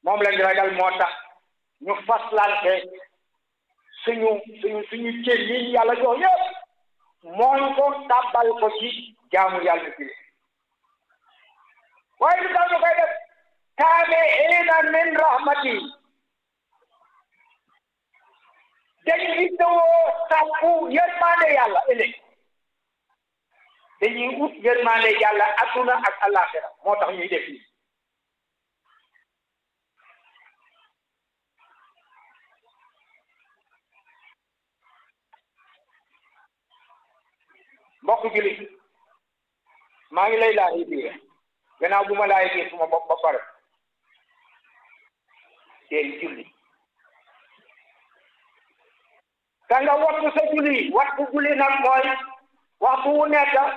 moom lañ ragal moo tax ñu faslante suñu suñu suñu cër yi yàlla jox yëpp mooñ ko tàbbal ko ci jaamu yàlla bi waaye lu tax ñu koy def kaame eena min rahmati dañu ittewoo sàkku yërmande yàlla ëllëg dañuy ut yërmande yàlla adduna ak àllaaxira moo tax ñuy def nii mbokk jullit maa ngi lay laaj biir gannaaw bu ma laaj biir suma bopp ba pare deel julli ka nga wattu sa julli waxtu julli nag mooy waxtu wu nekk